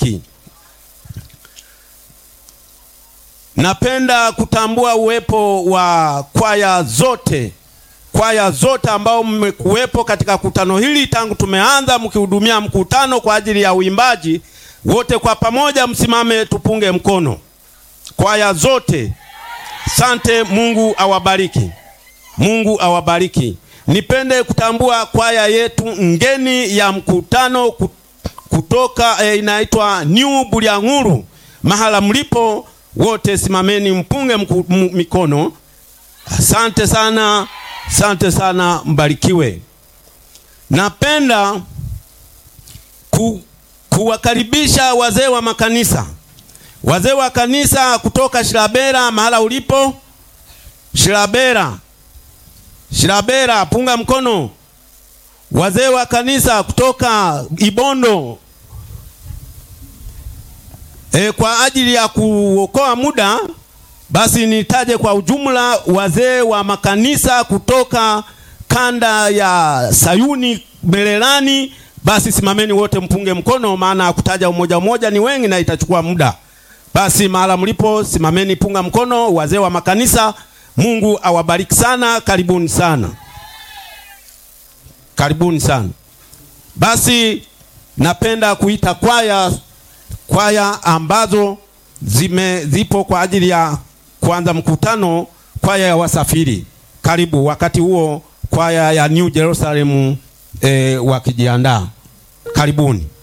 awabariki. Napenda kutambua uwepo wa kwaya zote, kwaya zote ambao mmekuwepo katika kutano hili tangu tumeanza mkihudumia mkutano kwa ajili ya uimbaji. Wote kwa pamoja msimame tupunge mkono. Kwaya zote, sante. Mungu awabariki, Mungu awabariki. Nipende kutambua kwaya yetu ngeni ya mkutano kutoka eh, inaitwa New Bulyanhulu. Mahala mlipo wote simameni mpunge mku, mikono. Asante sana, asante sana, mbarikiwe. Napenda ku, kuwakaribisha wazee wa makanisa, wazee wa kanisa kutoka Shirabera, mahala ulipo Shirabera, Shirabera, punga mkono. Wazee wa kanisa kutoka Ibondo E, kwa ajili ya kuokoa muda basi nitaje kwa ujumla wazee wa makanisa kutoka kanda ya Sayuni Mererani. Basi simameni wote mpunge mkono, maana kutaja umoja umoja ni wengi na itachukua muda. Basi mahala mlipo simameni, punga mkono, wazee wa makanisa. Mungu awabariki sana, karibuni sana, karibuni sana. Basi napenda kuita kwaya kwaya ambazo zime zipo kwa ajili ya kuanza mkutano. Kwaya ya wasafiri, karibu. Wakati huo kwaya ya New Jerusalem e, wakijiandaa, karibuni.